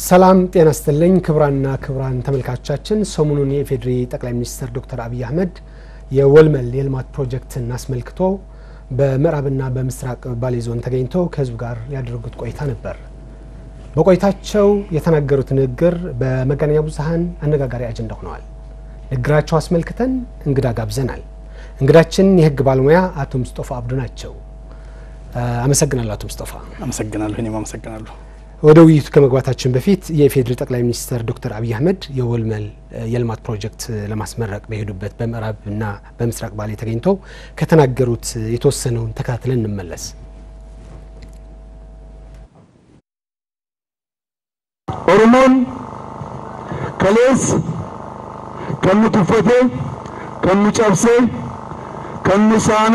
ሰላም ጤና ስትልኝ ክቡራንና ክቡራን ተመልካቾቻችን ሰሞኑን የኢፌዴሪ ጠቅላይ ሚኒስትር ዶክተር አብይ አህመድ የወልመል የልማት ፕሮጀክትን አስመልክቶ በምዕራብና በምስራቅ ባሌ ዞን ተገኝተው ከህዝቡ ጋር ያደረጉት ቆይታ ነበር። በቆይታቸው የተናገሩት ንግግር በመገናኛ ብዙኃን አነጋጋሪ አጀንዳ ሆነዋል። ንግግራቸው አስመልክተን እንግዳ ጋብዘናል። እንግዳችን የህግ ባለሙያ አቶ ሙስጦፋ አብዱ ናቸው። አመሰግናለሁ አቶ ሙስጦፋ። አመሰግናለሁ። እኔም አመሰግናለሁ። ወደ ውይይቱ ከመግባታችን በፊት የኢፌዴሪ ጠቅላይ ሚኒስትር ዶክተር አብይ አህመድ የወልመል የልማት ፕሮጀክት ለማስመረቅ በሄዱበት በምዕራብና በምስራቅ ባሌ ተገኝተው ከተናገሩት የተወሰነውን ተከታትለን እንመለስ። ኦሮሞን ከሌስ ከኑ ቱፈቴ ከኑ ጨብሴ ከኑ ሳኔ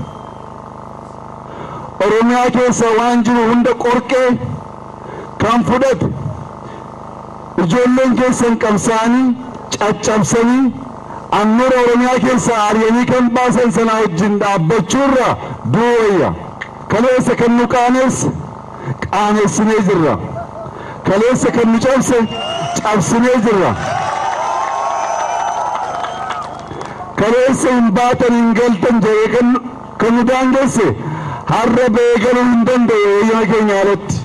ኦሮሚyaa keessa waan jiru hunda qorqee kan fudhate ijoolleen keessan qabsaanii caccabsanii annuura oromiyaa keessa aryanii kan baasan sana wajjin dhaabbachuurra duwwayya kaleessa kan nu qaaneesse qaaneessinee jirra kaleessa kan nu cabse cabsinee jirra kaleessa hin baatan hin galtan jedhee kan nu daangeesse har'a beekaluu hin danda'u eeyyama keenya alatti.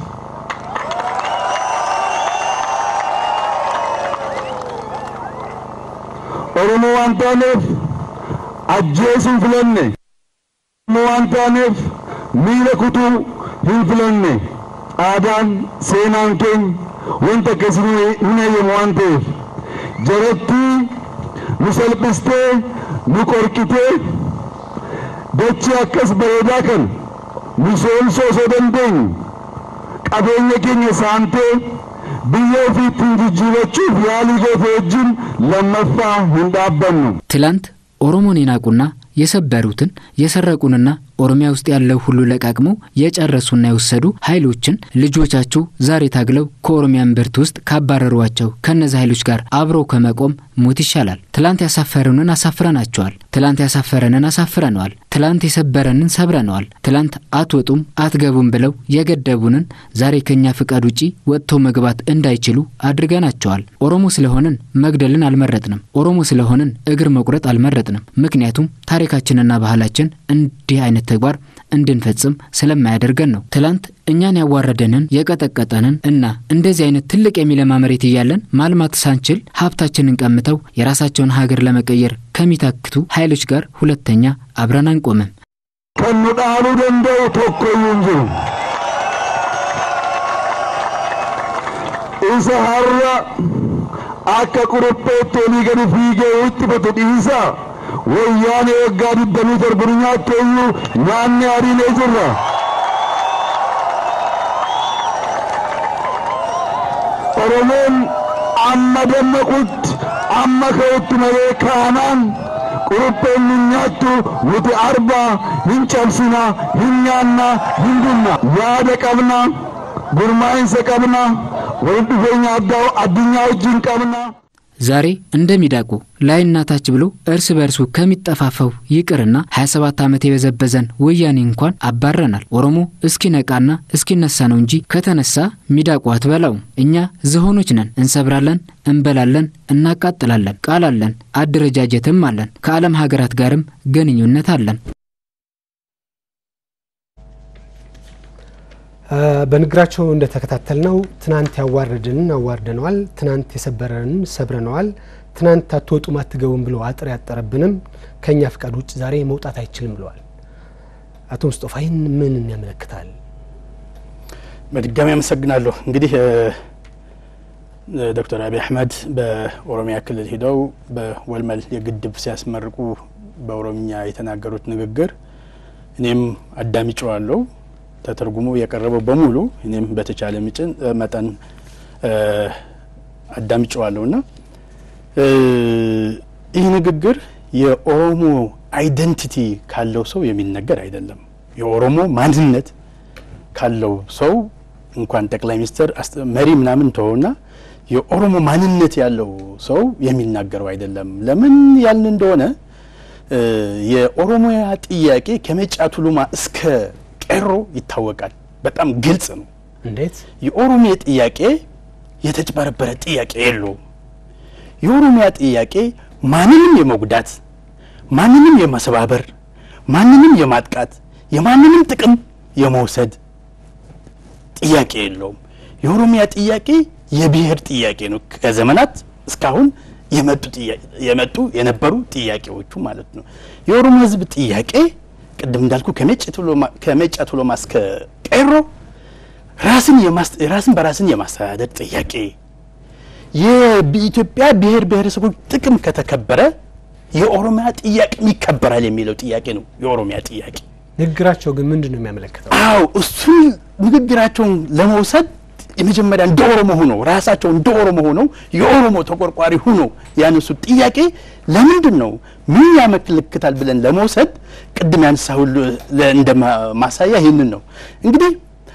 Oromoo waan taaneef ajjeesuu hin filanne. Oromoo waan taaneef miila kutuu hin filanne. Aadaan seenaan keenya wanta akkasii hin eeyyamu waan ta'eef jarattii nu salphistee nu qorqitee dachee akkas bareedaa kan misoomsuu osoo dandeenyu qabeenya keenya saamtee biyya ofii ittiin jijjiirachuuf yaalii goote wajjin lammaffaa hin dhaabbannu. ትላንት ኦሮሞን የናቁና የሰበሩትን የሰረቁንና ኦሮሚያ ውስጥ ያለው ሁሉ ለቃቅመው የጨረሱና የወሰዱ ኃይሎችን ልጆቻችሁ ዛሬ ታግለው ከኦሮሚያ እምብርት ውስጥ ካባረሯቸው ከእነዚህ ኃይሎች ጋር አብረው ከመቆም ሞት ይሻላል። ትላንት ያሳፈሩንን አሳፍረናቸዋል። ትላንት ያሳፈረንን አሳፍረነዋል። ትላንት የሰበረንን ሰብረነዋል። ትላንት አትወጡም አትገቡም ብለው የገደቡንን ዛሬ ከኛ ፍቃድ ውጪ ወጥተው መግባት እንዳይችሉ አድርገናቸዋል። ኦሮሞ ስለሆንን መግደልን አልመረጥንም። ኦሮሞ ስለሆንን እግር መቁረጥ አልመረጥንም። ምክንያቱም ታሪካችንና ባህላችን እንዲህ አይነት ተግባር እንድንፈጽም ስለማያደርገን ነው። ትላንት እኛን ያዋረደንን የቀጠቀጠንን እና እንደዚህ አይነት ትልቅ የሚለማ መሬት እያለን ማልማት ሳንችል ሀብታችንን ቀምተው የራሳቸውን ሀገር ለመቀየር ከሚታክቱ ኃይሎች ጋር ሁለተኛ አብረን አንቆምም። ከኑ ዳሉ ደንደው tokkoyyuu hin jiru. Isa har'a akka kurupheetti olii gadi fiigee wixxifatu dhiisaa wayyaanee waggaa digdamii torbanii nyaatte iyyuu nyaanni hariilee jirra. Oromoon amma dammaqutti amma ka'utti malee kaanaan qurupheen hin nyaattu nuti arbaa hin cabsina hin nyaanna hin dhumna yaada qabna gurmaa'insa qabna walitti dhufeenya addunyaa wajjin qabna. ዛሬ እንደሚዳቁ ላይና ታች ብሎ እርስ በርሱ ከሚጠፋፈው ይቅርና 27 ዓመት የበዘበዘን ወያኔ እንኳን አባረናል። ኦሮሞ እስኪነቃና እስኪነሳ ነው እንጂ ከተነሳ ሚዳቁ አትበላውም። እኛ ዝሆኖች ነን። እንሰብራለን፣ እንበላለን፣ እናቃጥላለን። ቃል አለን፣ አደረጃጀትም አለን። ከዓለም ሀገራት ጋርም ግንኙነት አለን። በንግግራቸው እንደተከታተልነው ትናንት ያዋረድንን አዋርደነዋል፣ ትናንት የሰበረንን ሰብረነዋል፣ ትናንት አትወጡም አትገቡም ብሎ አጥር ያጠረብንም ከእኛ ፍቃድ ውጭ ዛሬ መውጣት አይችልም ብለዋል። አቶ ሙስጦፋ ይህን ምን ያመለክታል? በድጋሚ አመሰግናለሁ። እንግዲህ ዶክተር አብይ አህመድ በኦሮሚያ ክልል ሂደው በወልመል የግድብ ሲያስመርቁ በኦሮምኛ የተናገሩት ንግግር እኔም አዳምጬዋለሁ። ተተርጉሞ የቀረበው በሙሉ እኔም በተቻለ ምጭን መጠን አዳምጨዋለሁ እና ይህ ንግግር የኦሮሞ አይደንቲቲ ካለው ሰው የሚነገር አይደለም። የኦሮሞ ማንነት ካለው ሰው እንኳን ጠቅላይ ሚኒስትር መሪ ምናምን ተሆና የኦሮሞ ማንነት ያለው ሰው የሚናገረው አይደለም። ለምን ያልን እንደሆነ የኦሮሚያ ጥያቄ ከመጫ ቱሉማ እስከ ቄሮ ይታወቃል። በጣም ግልጽ ነው። እንዴት የኦሮሚያ ጥያቄ የተጭበረበረ ጥያቄ የለውም። የኦሮሚያ ጥያቄ ማንንም የመጉዳት ማንንም የመሰባበር ማንንም የማጥቃት የማንንም ጥቅም የመውሰድ ጥያቄ የለውም። የኦሮሚያ ጥያቄ የብሔር ጥያቄ ነው። ከዘመናት እስካሁን የመጡ የነበሩ ጥያቄዎቹ ማለት ነው። የኦሮሞ ሕዝብ ጥያቄ ቅድም እንዳልኩ ከሜጫ ቱለማ እስከ ቄሮ ራስን በራስን የማስተዳደር ጥያቄ የኢትዮጵያ ብሔር ብሔረሰቦች ጥቅም ከተከበረ የኦሮሚያ ጥያቄም ይከበራል የሚለው ጥያቄ ነው የኦሮሚያ ጥያቄ። ንግግራቸው ግን ምንድን ነው የሚያመለክተው? አዎ እሱን ንግግራቸውን ለመውሰድ የመጀመሪያ እንደ ኦሮሞ ሆነው ራሳቸው እንደ ኦሮሞ ሆነው የኦሮሞ ተቆርቋሪ ሆነው ያነሱት ጥያቄ ለምንድን ነው ምን ያመለክታል ብለን ለመውሰድ ቅድም ያነሳሁ እንደ ማሳያ ይህንን ነው እንግዲህ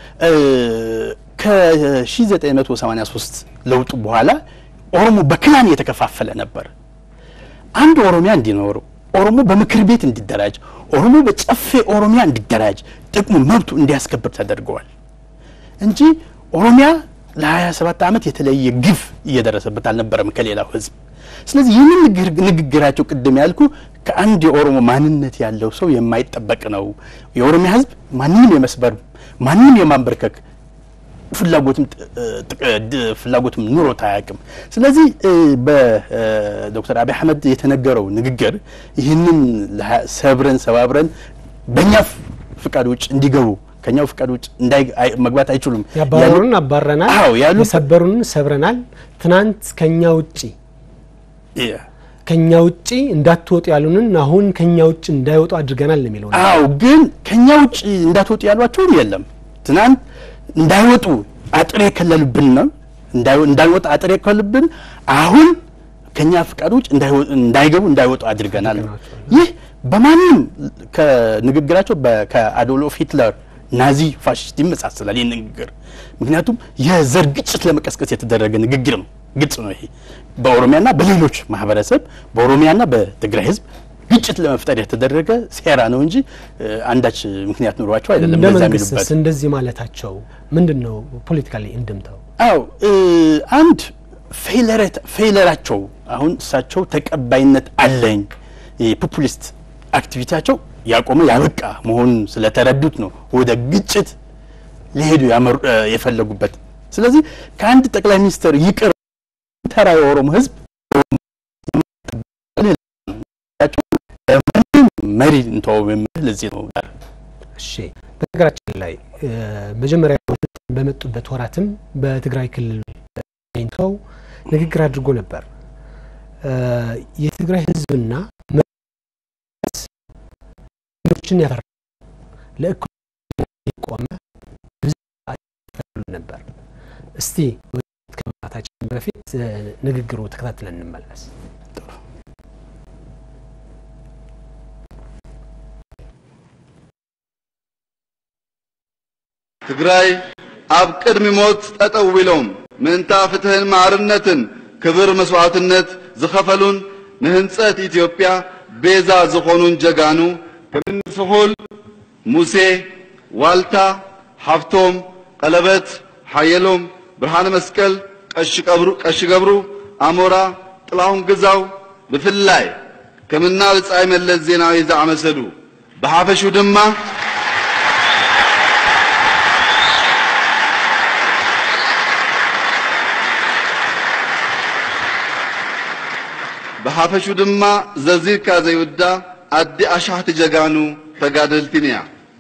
ከ1983 ለውጡ በኋላ ኦሮሞ በክላን የተከፋፈለ ነበር። አንድ ኦሮሚያ እንዲኖረው ኦሮሞ በምክር ቤት እንዲደራጅ፣ ኦሮሞ በጨፌ ኦሮሚያ እንዲደራጅ፣ ጥቅሙ መብቱ እንዲያስከብር ተደርገዋል እንጂ ኦሮሚያ ለ27 ዓመት የተለየ ግፍ እየደረሰበት አልነበረም ከሌላው ሕዝብ። ስለዚህ ይህንን ንግግራቸው ቅድም ያልኩ ከአንድ የኦሮሞ ማንነት ያለው ሰው የማይጠበቅ ነው። የኦሮሚያ ሕዝብ ማንንም የመስበር ማንንም የማንበርከክ ፍላጎትም ፍላጎትም ኑሮት አያውቅም። ስለዚህ በዶክተር አብይ አህመድ የተነገረው ንግግር ይህንን ሰብረን ሰባብረን በእኛ ፍቃድ ውጭ እንዲገቡ ከኛው ፍቃድ ውጭ መግባት አይችሉም። ያባረሩን አባረናል፣ አዎ ያሉ የሰበሩን ሰብረናል። ትናንት ከኛ ውጪ ከኛ ውጪ እንዳትወጡ ያሉንን አሁን ከኛ ውጭ እንዳይወጡ አድርገናል ነው የሚለው። አዎ ግን ከኛ ውጭ እንዳትወጡ ያሏቸውም የለም። ትናንት እንዳይወጡ አጥር የከለሉብን ነው እንዳይወጣ አጥር የከለሉብን አሁን ከኛ ፍቃድ ውጭ እንዳይገቡ እንዳይወጡ አድርገናል ነው። ይህ በማንም ከንግግራቸው ከአዶልፍ ሂትለር ናዚ ፋሽስት ይመሳሰላል ይህ ንግግር። ምክንያቱም የዘር ግጭት ለመቀስቀስ የተደረገ ንግግር ነው። ግልጽ ነው። ይሄ በኦሮሚያና በሌሎች ማህበረሰብ በኦሮሚያና በትግራይ ህዝብ ግጭት ለመፍጠር የተደረገ ሴራ ነው እንጂ አንዳች ምክንያት ኑሯቸው አይደለም። እንደ በዛ መንግስትስ የሚሉበት እንደዚህ ማለታቸው ምንድን ነው ፖለቲካሊ እንድምታው? አው አንድ ፌለራቸው አሁን እሳቸው ተቀባይነት አለኝ የፖፑሊስት አክቲቪቲያቸው ያቆመ ያበቃ መሆኑን ስለተረዱት ነው ወደ ግጭት ሊሄዱ ያመሩ የፈለጉበት። ስለዚህ ከአንድ ጠቅላይ ሚኒስትር ይቅር ተራ የኦሮሞ ህዝብ ምንም መሪ እንተው የምል ለዚህ ነው። እሺ በነገራችን ላይ መጀመሪያ በመጡበት ወራትም በትግራይ ክልል ተገኝተው ንግግር አድርጎ ነበር። የትግራይ ህዝብና ችን ያፈራ ለእኩል የቆመ ህዝብ ይፈልጉ ነበር። እስቲ ከማታችን በፊት ንግግሩ ተከታትለን እንመለስ። ትግራይ ኣብ ቅድሚ ሞት ጠጠው ኢሎም ምእንታ ፍትህን ማዕርነትን ክብር መስዋዕትነት ዝኸፈሉን ንህንፀት ኢትዮጵያ ቤዛ ዝኾኑን ጀጋኑ ከምኒ ስሑል ሙሴ ዋልታ ሃፍቶም ቀለበት ሓየሎም ብርሃነ መስቀል ቀሺ ገብሩ ኣሞራ ጥላሁን ግዛው ብፍላይ ከምና ብጻይ መለስ ዜናዊ ዝኣመሰሉ ብሓፈሹ ድማ ብሓፈሹ ድማ ዘርዚርካ ዘይውዳ ኣዲ ኣሻሕቲ ጀጋኑ ተጋደልቲን እያ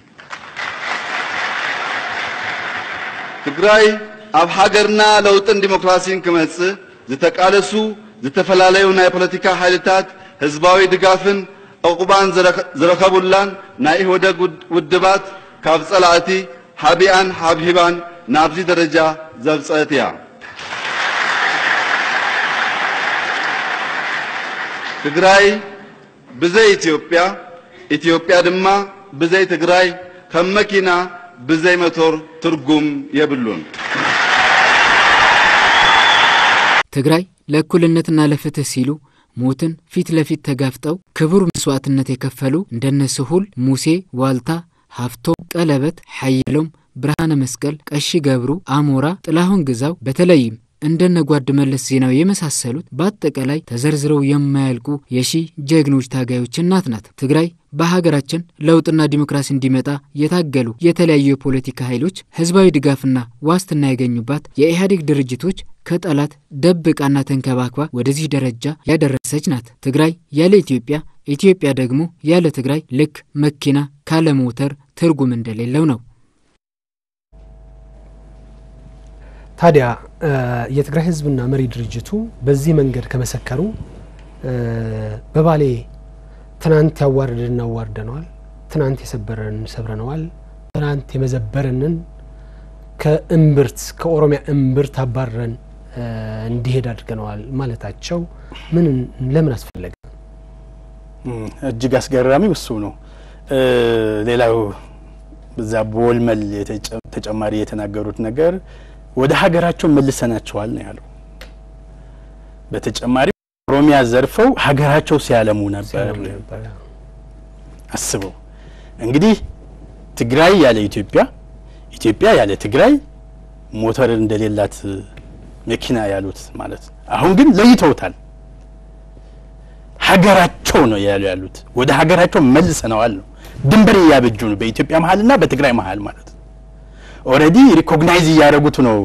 ትግራይ ኣብ ሃገርና ለውጥን ዲሞክራሲን ክመጽእ ዝተቃለሱ ዝተፈላለዩ ናይ ፖለቲካ ሓይልታት ህዝባዊ ድጋፍን ዕቁባን ዝረኸቡላን ናይ ኢህወደግ ውድባት ካብ ጸላእቲ ሃቢኣን ሃብሂባን ናብዚ ደረጃ ዘብጽአት እያ ትግራይ ብዘይ ኢትዮጵያ ኢትዮጵያ ድማ ብዘይ ትግራይ ከም መኪና ብዘይ ሞቶር ትርጉም የብሉን። ትግራይ ለእኩልነትና ለፍትህ ሲሉ ሞትን ፊት ለፊት ተጋፍጠው ክቡር መስዋዕትነት የከፈሉ እንደነ ስሁል ሙሴ፣ ዋልታ፣ ሀፍቶም፣ ቀለበት፣ ሐየሎም፣ ብርሃነ መስቀል፣ ቀሺ ገብሩ፣ አሞራ፣ ጥላሁን ግዛው በተለይም እንደነ ጓድ መለስ ዜናዊ የመሳሰሉት በአጠቃላይ ተዘርዝረው የማያልቁ የሺ ጀግኖች ታጋዮች እናት ናት። ትግራይ በሀገራችን ለውጥና ዲሞክራሲ እንዲመጣ የታገሉ የተለያዩ የፖለቲካ ኃይሎች ህዝባዊ ድጋፍና ዋስትና ያገኙባት የኢህአዴግ ድርጅቶች ከጠላት ደብቃና ተንከባክባ ወደዚህ ደረጃ ያደረሰች ናት። ትግራይ ያለ ኢትዮጵያ፣ ኢትዮጵያ ደግሞ ያለ ትግራይ ልክ መኪና ካለ ሞተር ትርጉም እንደሌለው ነው። ታዲያ የትግራይ ህዝብና መሪ ድርጅቱ በዚህ መንገድ ከመሰከሩ በባሌ ትናንት ያዋረድን አዋርደነዋል፣ ትናንት የሰበረን ሰብረነዋል፣ ትናንት የመዘበረንን ከእምብርት ከኦሮሚያ እምብርት አባረን እንዲሄድ አድርገነዋል ማለታቸው ምን ለምን አስፈለገ? እጅግ አስገራሚው እሱ ነው። ሌላው በዛ በወልመል ተጨማሪ የተናገሩት ነገር ወደ ሀገራቸው መልሰናቸዋል ነው ያለው። በተጨማሪ ኦሮሚያ ዘርፈው ሀገራቸው ሲያለሙ ነበር። አስበው እንግዲህ ትግራይ ያለ ኢትዮጵያ፣ ኢትዮጵያ ያለ ትግራይ ሞተር እንደሌላት መኪና ያሉት ማለት አሁን ግን ለይተውታል። ሀገራቸው ነው ያሉ ያሉት ወደ ሀገራቸው መልሰነዋል ነው። ድንበር እያበጁ ነው በኢትዮጵያ መሀልና በትግራይ መሀል ማለት ኦልሬዲ ሪኮግናይዝ እያደረጉት ነው።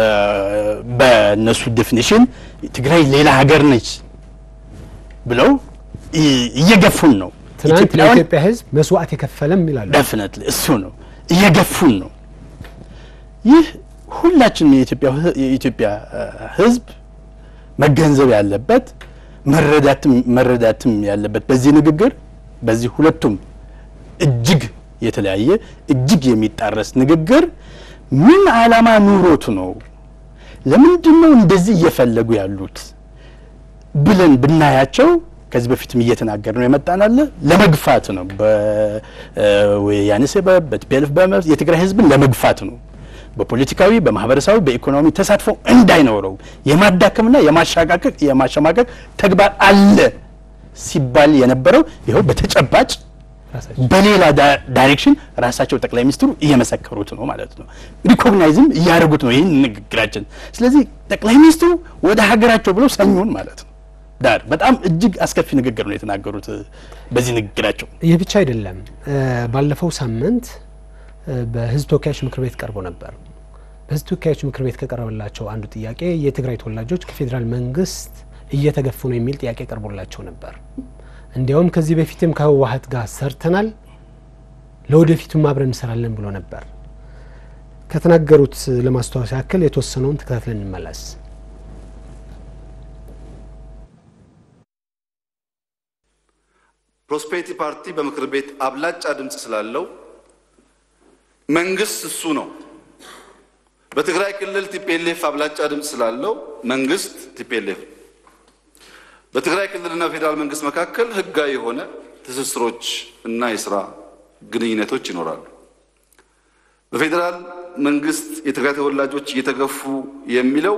በእነሱ ዴፊኒሽን ትግራይ ሌላ ሀገር ነች ብለው እየገፉን ነው። ትናንት ለኢትዮጵያ ሕዝብ መስዋዕት የከፈለም ይላሉ። ደፍነት እሱ ነው እየገፉን ነው። ይህ ሁላችንም የኢትዮጵያ ሕዝብ መገንዘብ ያለበት መረዳትም መረዳትም ያለበት በዚህ ንግግር በዚህ ሁለቱም እጅግ የተለያየ እጅግ የሚጣረስ ንግግር ምን ዓላማ ኑሮት ነው? ለምንድን ነው እንደዚህ እየፈለጉ ያሉት ብለን ብናያቸው ከዚህ በፊትም እየተናገር ነው የመጣናለ ለመግፋት ነው። በወያኔ ሰበብ በቲፒኤልኤፍ በመብት የትግራይ ህዝብን ለመግፋት ነው። በፖለቲካዊ፣ በማህበረሰባዊ፣ በኢኮኖሚ ተሳትፎ እንዳይኖረው የማዳከምና የማሻቃቀቅ የማሸማቀቅ ተግባር አለ ሲባል የነበረው ይኸው በተጨባጭ በሌላ ዳይሬክሽን ራሳቸው ጠቅላይ ሚኒስትሩ እየመሰከሩት ነው ማለት ነው። ሪኮግናይዝም እያደረጉት ነው ይህን ንግግራችን። ስለዚህ ጠቅላይ ሚኒስትሩ ወደ ሀገራቸው ብለው ሰኞን ማለት ነው ዳር በጣም እጅግ አስከፊ ንግግር ነው የተናገሩት በዚህ ንግግራቸው። ይህ ብቻ አይደለም። ባለፈው ሳምንት በህዝብ ተወካዮች ምክር ቤት ቀርቦ ነበር። በህዝብ ተወካዮች ምክር ቤት ከቀረበላቸው አንዱ ጥያቄ የትግራይ ተወላጆች ከፌዴራል መንግስት እየተገፉ ነው የሚል ጥያቄ ቀርቦላቸው ነበር። እንዲያውም ከዚህ በፊትም ከህወሀት ጋር ሰርተናል፣ ለወደፊቱም አብረን እንሰራለን ብሎ ነበር። ከተናገሩት ለማስታወስ ያክል የተወሰነውን ተከታትለን እንመለስ። ፕሮስፔሪቲ ፓርቲ በምክር ቤት አብላጫ ድምፅ ስላለው መንግስት እሱ ነው። በትግራይ ክልል ቲፒኤልኤፍ አብላጫ ድምፅ ስላለው መንግስት ቲፒኤልኤፍ በትግራይ ክልልና ፌዴራል መንግስት መካከል ህጋዊ የሆነ ትስስሮች እና የስራ ግንኙነቶች ይኖራሉ። በፌዴራል መንግስት የትግራይ ተወላጆች እየተገፉ የሚለው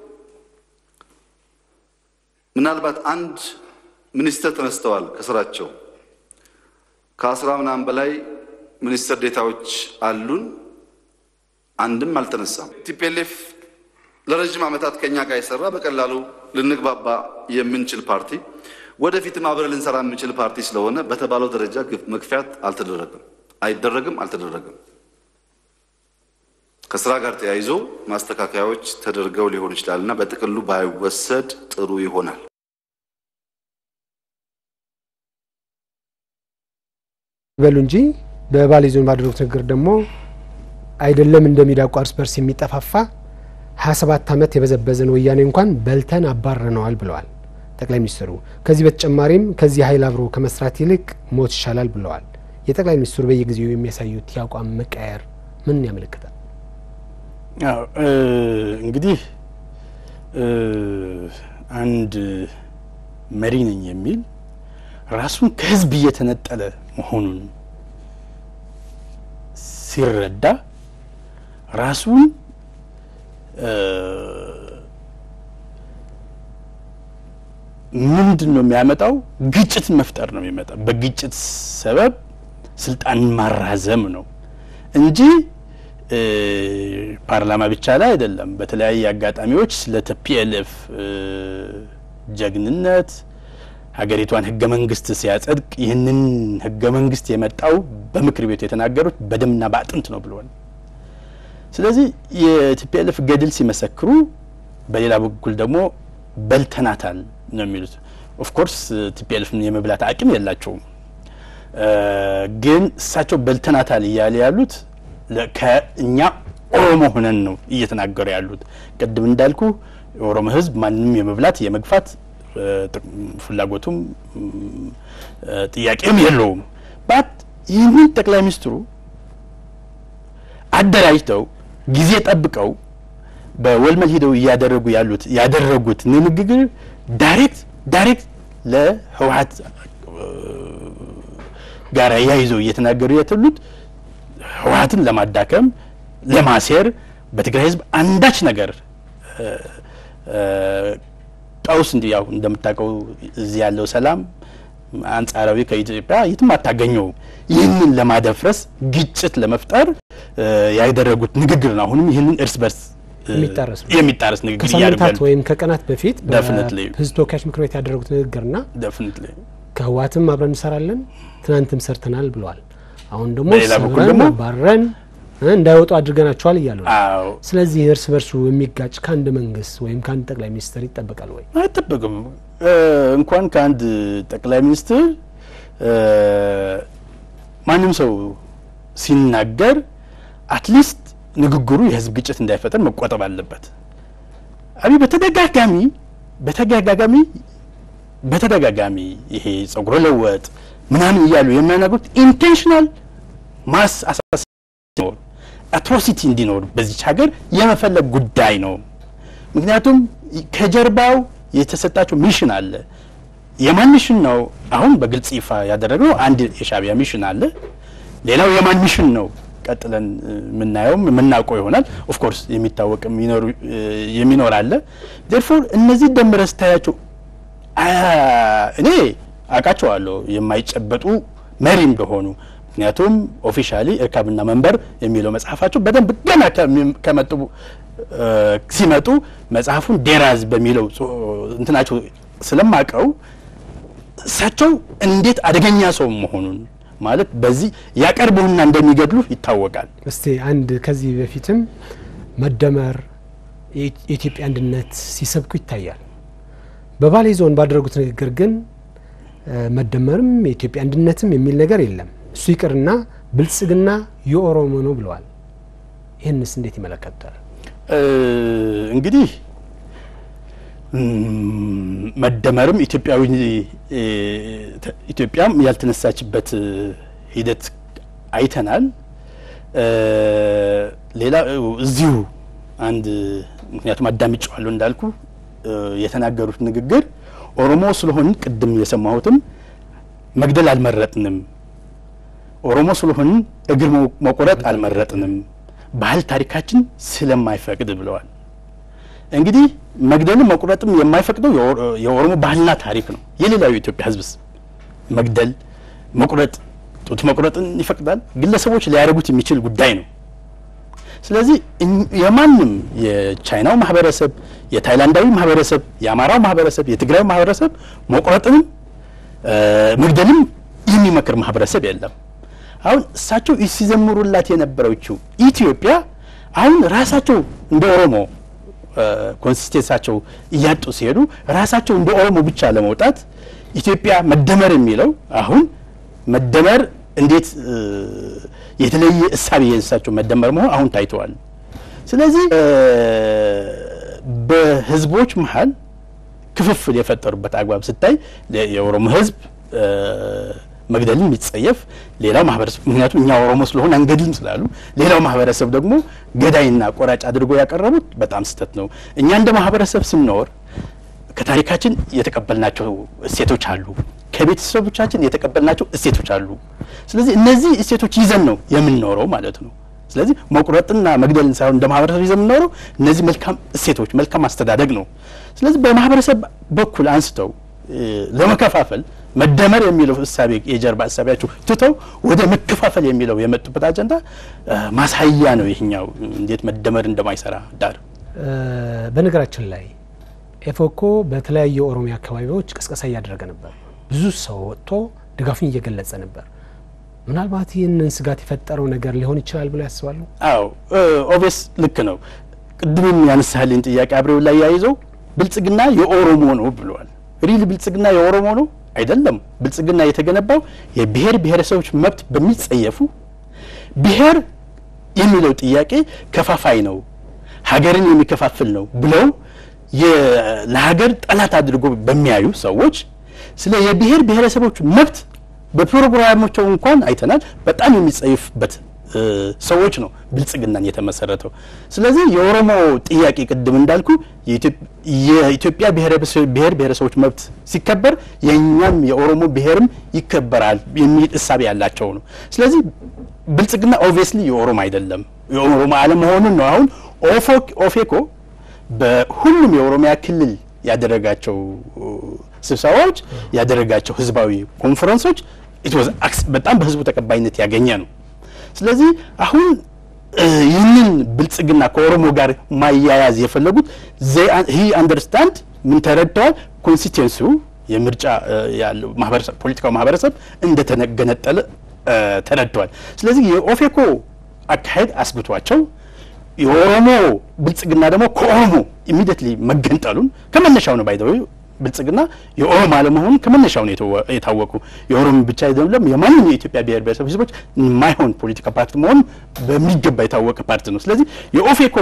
ምናልባት አንድ ሚኒስተር ተነስተዋል ከስራቸው ከአስራ ምናምን በላይ ሚኒስትር ዴታዎች አሉን። አንድም አልተነሳም። ቲፒኤልኤፍ ለረዥም ዓመታት ከኛ ጋር የሰራ በቀላሉ ልንግባባ የምንችል ፓርቲ ወደፊትም አብረን ልንሰራ የምንችል ፓርቲ ስለሆነ በተባለው ደረጃ መግፊያት አልተደረገም፣ አይደረግም፣ አልተደረገም። ከስራ ጋር ተያይዞ ማስተካከያዎች ተደርገው ሊሆን ይችላል እና በጥቅሉ ባይወሰድ ጥሩ ይሆናል። በሉ እንጂ በባሌ ዞን ባደረጉት ንግግር ደግሞ አይደለም እንደሚዳቋ እርስ በርስ የሚጠፋፋ 27 ዓመት የበዘበዘን ወያኔ እንኳን በልተን አባረነዋል ብለዋል ጠቅላይ ሚኒስትሩ። ከዚህ በተጨማሪም ከዚህ ኃይል አብሮ ከመስራት ይልቅ ሞት ይሻላል ብለዋል። የጠቅላይ ሚኒስትሩ በየጊዜው የሚያሳዩት የአቋም መቀየር ምን ያመለክታል? እንግዲህ አንድ መሪ ነኝ የሚል ራሱን ከህዝብ እየተነጠለ መሆኑን ሲረዳ ራሱን ምንድን ነው የሚያመጣው? ግጭትን መፍጠር ነው የሚመጣው። በግጭት ሰበብ ስልጣንን ማራዘም ነው እንጂ ፓርላማ ብቻ ላይ አይደለም፣ በተለያየ አጋጣሚዎች ስለ ቲፒኤልኤፍ ጀግንነት ሀገሪቷን ህገ መንግስት ሲያጸድቅ ይህንን ህገ መንግስት የመጣው በምክር ቤቱ የተናገሩት በደምና በአጥንት ነው ብለዋል። ስለዚህ የቲፒኤልኤፍ ገድል ሲመሰክሩ፣ በሌላ በኩል ደግሞ በልተናታል ነው የሚሉት። ኦፍኮርስ ቲፒኤልኤፍን የመብላት አቅም የላቸውም። ግን እሳቸው በልተናታል እያለ ያሉት ከእኛ ኦሮሞ ሆነን ነው እየተናገሩ ያሉት። ቅድም እንዳልኩ የኦሮሞ ህዝብ ማንንም የመብላት የመግፋት ፍላጎቱም ጥያቄም የለውም። ባት ይህንን ጠቅላይ ሚኒስትሩ አደራጅተው ጊዜ ጠብቀው በወልመል ሂደው እያደረጉ ያሉት ያደረጉት ንግግር ዳይሬክት ዳይሬክት ለህወሀት ጋር ያይዘው እየተናገሩ ያሉት ህወሀትን ለማዳከም ለማሴር በትግራይ ህዝብ አንዳች ነገር ቀውስ እንዲ ያው እንደምታውቀው እዚህ ያለው ሰላም አንጻራዊ ከኢትዮጵያ የትም አታገኘው። ይህንን ለማደፍረስ ግጭት ለመፍጠር ያደረጉት ንግግር ነው። አሁንም ይህንን እርስ በርስ የሚጣረስ ነው። የሚጣረስ ንግግር ከሳምንታት ወይም ከቀናት በፊት Definitely. በህዝብ ተወካዮች ምክር ቤት ያደረጉት ንግግርና ደፍኒትሊ ከህወሓትም አብረን እንሰራለን ትናንትም ሰርተናል ብለዋል። አሁን ደግሞ በሌላ በኩል ሰብረን ደግሞ አባረን እ እንዳይወጡ አድርገናቸዋል እያሉ ነው። አዎ ስለዚህ እርስ በርሱ የሚጋጭ ከአንድ መንግስት ወይም ከአንድ ጠቅላይ ሚኒስትር ይጠበቃል ወይ? አይጠበቅም። እንኳን ከአንድ ጠቅላይ ሚኒስትር ማንም ሰው ሲናገር አትሊስት ንግግሩ የህዝብ ግጭት እንዳይፈጠር መቆጠብ አለበት። አብይ በተደጋጋሚ በተደጋጋሚ በተደጋጋሚ ይሄ ጸጉረ ለወጥ ምናምን እያሉ የሚያናግሩት ኢንቴንሽናል ማስ አሳስ አትሮሲቲ እንዲኖር በዚች ሀገር የመፈለግ ጉዳይ ነው። ምክንያቱም ከጀርባው የተሰጣቸው ሚሽን አለ። የማን ሚሽን ነው? አሁን በግልጽ ይፋ ያደረግነው አንድ የሻዕቢያ ሚሽን አለ። ሌላው የማን ሚሽን ነው? ቀጥለን የምናየውም የምናውቀው ይሆናል። ኦፍኮርስ የሚታወቅም ይኖሩ- የሚኖር አለ። ዴርፎር እነዚህ ደምረህ ስታያቸው እኔ አውቃቸዋለሁ የማይጨበጡ መሪ እንደሆኑ። ምክንያቱም ኦፊሻሊ እርካብና መንበር የሚለው መጽሐፋቸው በደንብ ገና ከሚ- ከመጡ እ፣ ሲመጡ መጽሐፉን ዴራዝ በሚለው ጽ- እንትናቸው ስለማቀው እሳቸው እንዴት አደገኛ ሰው መሆኑን ማለት በዚህ ያቀርቡና እንደሚገድሉ ይታወቃል። እስቲ አንድ ከዚህ በፊትም መደመር የኢ- የኢትዮጵያ አንድነት ሲሰብኩ ይታያል። በባሌ ዞን ባደረጉት ንግግር ግን እ፣ መደመርም የኢትዮጵያ አንድነትም የሚል ነገር የለም። እሱ ይቅርና ብልጽግና የኦሮሞ ነው ብለዋል። ይህንስ እንዴት ይመለከታል? እ፣ እንግዲህ እም፣ መደመርም ኢትዮጵያዊ እ፣ ተ- ኢትዮጵያም ያልተነሳችበት እ፣ ሂደት አይተናል። እ፣ ሌላ እ፣ እዚሁ አንድ ምክንያቱም አዳምጬዋለሁ እንዳልኩ እ፣ የተናገሩት ንግግር ኦሮሞ ስለሆንን ቅድም የሰማሁትም መግደል አልመረጥንም፣ ኦሮሞ ስለሆንን እግር መ- መቆረጥ አልመረጥንም፣ ባህል ታሪካችን ስለማይፈቅድ ብለዋል። እንግዲህ መግደልም መቁረጥም የማይፈቅደው የኦሮ- የኦሮሞ ባህልና ታሪክ ነው። የሌላው የኢትዮጵያ ሕዝብስ መግደል መቁረጥ፣ ጡት መቁረጥን ይፈቅዳል። ግለሰቦች ሊያደርጉት የሚችል ጉዳይ ነው። ስለዚህ እኝ- የማንም የቻይናው ማህበረሰብ፣ የታይላንዳዊ ማህበረሰብ፣ የአማራው ማህበረሰብ፣ የትግራዩ ማህበረሰብ መቁረጥንም እ፣ መግደልም የሚመክር ማህበረሰብ የለም። አሁን እሳቸው ሲዘምሩላት የነበረችው ኢትዮጵያ አሁን ራሳቸው እንደ ኦሮሞ ኮንሲስቴንሳቸው እያጡ ሲሄዱ ራሳቸው እንደ ኦሮሞ ብቻ ለመውጣት ኢትዮጵያ መደመር የሚለው አሁን መደመር እንዴት እ፣ የተለየ እሳቤ የእሳቸው መደመር መሆን አሁን ታይተዋል። ስለዚህ እ፣ በህዝቦች መሀል ክፍፍል የፈጠሩበት አግባብ ስታይ ለ- የኦሮሞ ህዝብ እ፣ መግደልን የሚጸየፍ ሌላው ማህበረሰብ ምክንያቱም እኛ ኦሮሞ ስለሆን አንገድልም ስላሉ ሌላው ማህበረሰብ ደግሞ ገዳይና ቆራጭ አድርጎ ያቀረቡት በጣም ስህተት ነው። እኛ እንደ ማህበረሰብ ስንኖር ከታሪካችን የተቀበልናቸው እሴቶች አሉ፣ ከቤተሰቦቻችን የተቀበልናቸው እሴቶች አሉ። ስለዚህ እነዚህ እሴቶች ይዘን ነው የምንኖረው ማለት ነው። ስለዚህ መቁረጥና መግደልን ሳይሆን እንደ ማህበረሰብ ይዘን የምንኖረው እነዚህ መልካም እሴቶች፣ መልካም አስተዳደግ ነው። ስለዚህ በማህበረሰብ በኩል አንስተው እ፣ ለመከፋፈል መደመር የሚለው እሳቤ የጀርባ እሳቤያቸው ትተው ወደ መከፋፈል የሚለው የመጡበት አጀንዳ ማሳያ ነው። ይህኛው እንዴት መደመር እንደማይሰራ ዳር በነገራችን ላይ ኤፎኮ በተለያዩ የኦሮሚያ አካባቢዎች ቅስቀሳ እያደረገ ነበር። ብዙ ሰው ወጥቶ ድጋፉን እየገለጸ ነበር። ምናልባት ይህንን ስጋት የፈጠረው ነገር ሊሆን ይችላል ብለው ያስባሉ? አዎ ኦቤስ ልክ ነው። ቅድምም ያነሳልኝ ጥያቄ አብሬው ላይ ያይዘው ብልጽግና የኦሮሞ ነው ብለዋል። ሪል ብልጽግና የኦሮሞ ነው አይደለም። ብልጽግና የተገነባው የብሔር ብሔረሰቦች መብት በሚጸየፉ ብሔር የሚለው ጥያቄ ከፋፋይ ነው፣ ሀገርን የሚከፋፍል ነው ብለው ለሀገር ጠላት አድርጎ በሚያዩ ሰዎች ስለ የብሔር ብሔረሰቦች መብት በፕሮግራማቸው እንኳን አይተናል። በጣም የሚጸይፍበት ሰዎች ነው ብልጽግናን የተመሰረተው። ስለዚህ የኦሮሞ ጥያቄ ቅድም እንዳልኩ የኢትዮጵያ ብሔር ብሔረሰቦች መብት ሲከበር የእኛም የኦሮሞ ብሔርም ይከበራል የሚል እሳቤ ያላቸው ነው። ስለዚህ ብልጽግና ኦብቪየስሊ የኦሮሞ አይደለም፣ የኦሮሞ አለመሆኑን ነው። አሁን ኦፌኮ በሁሉም የኦሮሚያ ክልል ያደረጋቸው ስብሰባዎች ያደረጋቸው ህዝባዊ ኮንፈረንሶች በጣም በህዝቡ ተቀባይነት ያገኘ ነው። ስለዚህ አሁን ይህንን ብልጽግና ከኦሮሞ ጋር ማያያዝ የፈለጉት ሂ አንደርስታንድ ምን ተረድተዋል? ኮንስቲትዌንሲው የምርጫ ያለው ማህበረሰብ ፖለቲካው ማህበረሰብ እንደተገነጠለ ተረድተዋል። ስለዚህ የኦፌኮ አካሄድ አስግቷቸው የኦሮሞ ብልጽግና ደግሞ ከኦሮሞ ኢሚዲየትሊ መገንጠሉን ከመነሻው ነው ባይዘው ብልጽግና የኦሮሞ አለመሆኑን ከመነሻው ነው የታወቁ የኦሮሞ ብቻ አይደለም የማንም የኢትዮጵያ ብሔር ብሔረሰብ ህዝቦች የማይሆን ፖለቲካ ፓርቲ መሆኑ በሚገባ የታወቀ ፓርቲ ነው። ስለዚህ የኦፌኮ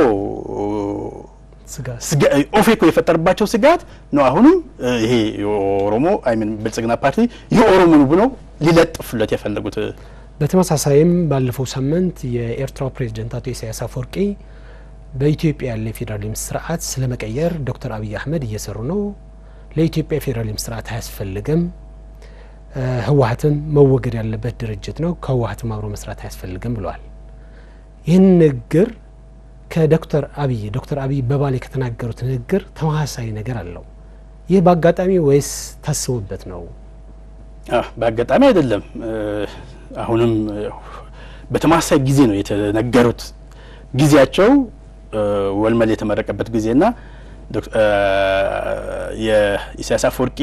ኦፌኮ የፈጠረባቸው ስጋት ነው። አሁንም ይሄ የኦሮሞ አይሚን ብልጽግና ፓርቲ የኦሮሞ ነው ብለው ሊለጥፉለት የፈለጉት። በተመሳሳይም ባለፈው ሳምንት የኤርትራው ፕሬዚደንት አቶ ኢሳያስ አፈወርቂ በኢትዮጵያ ያለ የፌዴራሊዝም ስርዓት ስለመቀየር ዶክተር አብይ አህመድ እየሰሩ ነው፣ ለኢትዮጵያ የፌዴራሊዝም ስርዓት አያስፈልግም፣ ህወሀትም መወገድ ያለበት ድርጅት ነው፣ ከህወሀትም አብሮ መስራት አያስፈልግም ብለዋል። ይህን ንግግር ከዶክተር አብይ ዶክተር አብይ በባሌ ከተናገሩት ንግግር ተመሳሳይ ነገር አለው። ይህ በአጋጣሚ ወይስ ታስቦበት ነው? በአጋጣሚ አይደለም። አሁንም በተመሳሳይ ጊዜ ነው የተነገሩት። ጊዜያቸው ወልመል የተመረቀበት ጊዜና የኢሳያስ አፈወርቂ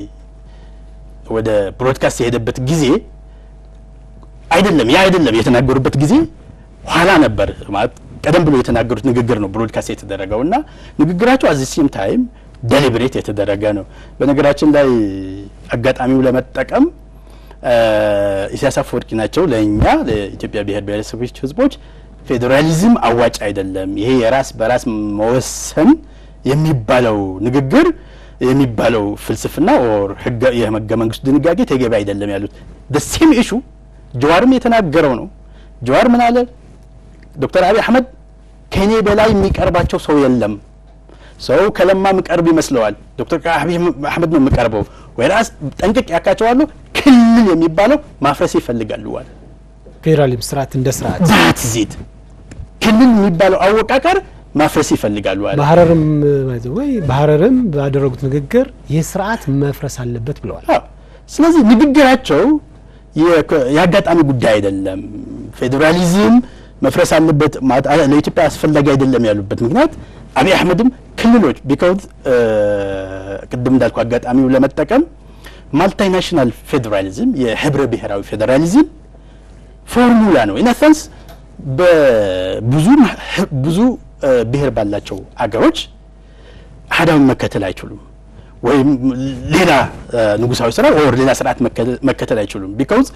ወደ ብሮድካስት የሄደበት ጊዜ አይደለም። ያ አይደለም የተናገሩበት ጊዜ ኋላ ነበር ማለት ቀደም ብሎ የተናገሩት ንግግር ነው ብሮድካስት የተደረገው እና ንግግራቸው አዚ ሴም ታይም ደሊብሬት የተደረገ ነው። በነገራችን ላይ አጋጣሚው ለመጠቀም ኢሳያስ አፈወርቂ ናቸው ለእኛ ለኢትዮጵያ ብሔር ብሔረሰቦች ህዝቦች ፌዴራሊዝም አዋጭ አይደለም፣ ይሄ የራስ በራስ መወሰን የሚባለው ንግግር የሚባለው ፍልስፍና ኦር የህገ መንግስቱ ድንጋጌ ተገቢ አይደለም ያሉት ሴም ኢሹ ጀዋርም የተናገረው ነው። ጀዋር ምን አለ? ዶክተር አብይ አህመድ ከኔ በላይ የሚቀርባቸው ሰው የለም። ሰው ከለማ ምቀርብ ይመስለዋል። ዶክተር አብይ አህመድ ነው የምቀርበው፣ ወይራስ ጠንቅቅ ያካቸዋለሁ። ክልል የሚባለው ማፍረስ ይፈልጋሉ አለ። ፌዴራሊዝም ስርዓት እንደ ስርዓት ዛት ዚት ክልል የሚባለው አወቃቀር ማፍረስ ይፈልጋሉ አለ። በሀረርም ወይ በሀረርም ባደረጉት ንግግር ይህ ስርዓት መፍረስ አለበት ብለዋል። ስለዚህ ንግግራቸው የአጋጣሚ ጉዳይ አይደለም። ፌዴራሊዝም መፍረስ አለበት ለኢትዮጵያ አስፈላጊ አይደለም ያሉበት ምክንያት አብይ አህመድም ክልሎች ቢካውዝ ቅድም እንዳልኩ አጋጣሚው ለመጠቀም ማልታናሽናል ፌዴራሊዝም የህብረ ብሔራዊ ፌዴራሊዝም ፎርሙላ ነው። ኢነሰንስ በብዙ ብዙ ብሔር ባላቸው አገሮች አህዳዊ መከተል አይችሉም፣ ወይም ሌላ ንጉሳዊ ስራ ወር ሌላ ስርዓት መከተል አይችሉም። ቢካውዝ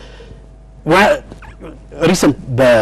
ሪሰንት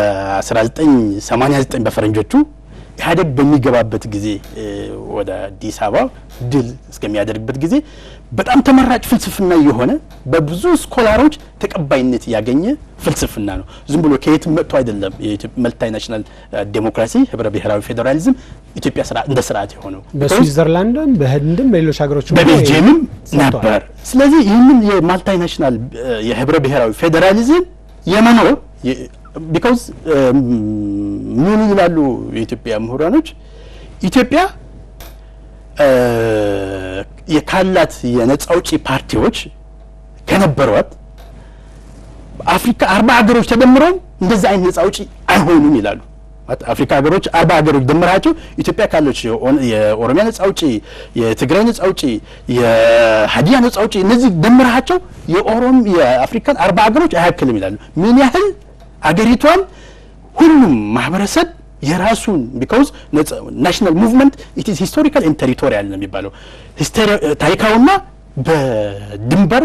በ1989 በፈረንጆቹ ኢህአዴግ በሚገባበት ጊዜ ወደ አዲስ አበባ ድል እስከሚያደርግበት ጊዜ በጣም ተመራጭ ፍልስፍና የሆነ በብዙ ስኮላሮች ተቀባይነት ያገኘ ፍልስፍና ነው። ዝም ብሎ ከየትም መጥቶ አይደለም። መልታይ ናሽናል ዴሞክራሲ ህብረ ብሔራዊ ፌዴራሊዝም ኢትዮጵያ እንደ ስርዓት የሆነው በስዊዘርላንድም በህንድም በሌሎች ሀገሮች በቤልጅየምም ነበር። ስለዚህ ይህንን የማልታይ ናሽናል የህብረ ብሔራዊ ፌዴራሊዝም የመኖር ቢካውዝ ምን ይላሉ የኢትዮጵያ ምሁራኖች ኢትዮጵያ ካላት የነጻ አውጪ ፓርቲዎች ከነበሯት አፍሪካ አርባ ሀገሮች ተደምረው እንደዚህ አይነት ነጻ አውጪ አይሆኑም ይላሉ። አፍሪካ ሀገሮች አርባ ሀገሮች ደምራቸው ኢትዮጵያ ካለች የኦሮሚያ ነጻ አውጪ፣ የትግራይ ነጻ አውጪ፣ የሀዲያ ነጻ አውጪ እነዚህ ደምራቸው የኦሮም የአፍሪካን አርባ ሀገሮች አያክልም ይላሉ። ምን ያህል አገሪቷን ሁሉም ማህበረሰብ የራሱን ቢካውዝ ናሽናል ሙቭመንት ኢት ኢዝ ሂስቶሪካል ኤንድ ቴሪቶሪያል ነው የሚባለው ታሪካዊና በድንበር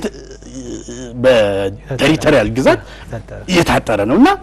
በቴሪቶሪያል ግዛት እየታጠረ ነው እና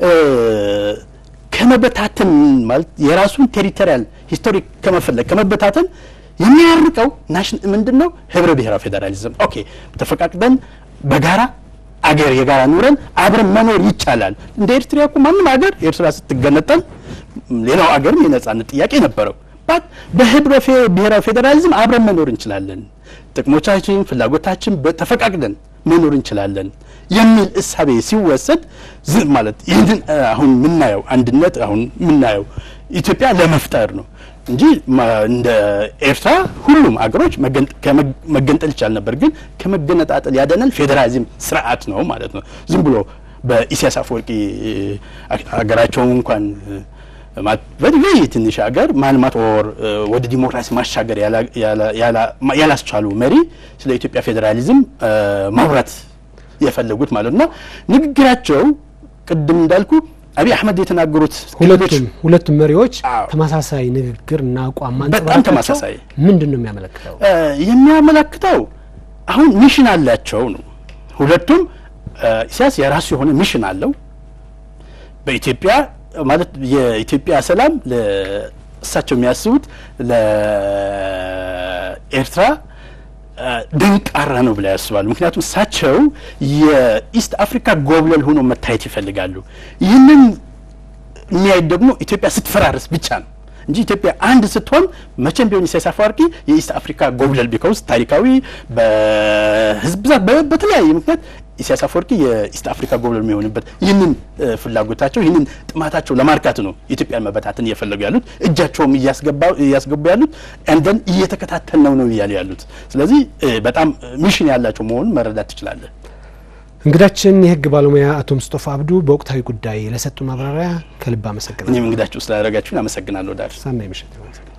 ከመበታተን ማለት የራሱን ቴሪቶሪያል ሂስቶሪክ ከመፈለግ ከመበታተን የሚያርቀው ምንድን ነው? ህብረ ብሔራዊ ፌዴራሊዝም። ኦኬ ተፈቃቅደን በጋራ አገር የጋራ ኑረን አብረን መኖር ይቻላል። እንደ ኤርትራ እኮ ማንም ሀገር ኤርትራ ስትገነጠል ሌላው ሀገርም የነጻነት ጥያቄ ነበረው። ባት በህብረ ብሔራዊ ፌዴራሊዝም አብረን መኖር እንችላለን፣ ጥቅሞቻችን፣ ፍላጎታችን ተፈቃቅደን መኖር እንችላለን የሚል እሳቤ ሲወሰድ ዝም ማለት ይህንን አሁን የምናየው አንድነት አሁን የምናየው ኢትዮጵያ ለመፍጠር ነው እንጂ እንደ ኤርትራ ሁሉም አገሮች መገንጠል ይቻል ነበር። ግን ከመገነጣጠል ያደነል ፌዴራሊዝም ስርዓት ነው ማለት ነው። ዝም ብሎ በኢሳያስ አፈወርቂ ሀገራቸውን እንኳን በድጋይ ትንሽ ሀገር ማልማት ወር ወደ ዲሞክራሲ ማሻገር ያላስቻሉ መሪ ስለ ኢትዮጵያ ፌዴራሊዝም ማውራት የፈለጉት ማለት ነው። ንግግራቸው ቅድም እንዳልኩ አብይ አህመድ የተናገሩት ሁለቱም ሁለቱም መሪዎች ተመሳሳይ ንግግር እና አቋም በጣም ተመሳሳይ ምንድን ነው የሚያመለክተው? የሚያመለክተው አሁን ሚሽን አላቸው ነው። ሁለቱም ኢሳያስ የራሱ የሆነ ሚሽን አለው በኢትዮጵያ ማለት የኢትዮጵያ ሰላም እሳቸው የሚያስቡት ለኤርትራ ደንቃራ ነው ብላ ያስባሉ። ምክንያቱም እሳቸው የኢስት አፍሪካ ጎብለል ሆኖ መታየት ይፈልጋሉ። ይህንን የሚያዩት ደግሞ ኢትዮጵያ ስትፈራረስ ብቻ ነው እንጂ ኢትዮጵያ አንድ ስትሆን መቼም ቢሆን ኢሳያስ አፈወርቂ የኢስት አፍሪካ ጎብለል ቢካውስ ታሪካዊ በህዝብ ብዛት በተለያየ ምክንያት ኢሳያስ አፈወርቂ የኢስት አፍሪካ ጎብለል የሚሆንበት ይህንን ፍላጎታቸው ይህንን ጥማታቸው ለማርካት ነው ኢትዮጵያን መበታተን እየፈለጉ ያሉት እጃቸውም እያስገቡ ያሉት እንደን እየተከታተል ነው ነው እያሉ ያሉት። ስለዚህ በጣም ሚሽን ያላቸው መሆኑን መረዳት ትችላለን። እንግዳችን የህግ ባለሙያ አቶ ሙስጦፋ አብዱ በወቅታዊ ጉዳይ ለሰጡ ማብራሪያ ከልብ አመሰግናለሁ። እኔም እንግዳችሁ ስላደረጋችሁን አመሰግናለሁ። ዳር ሰናይ ምሽት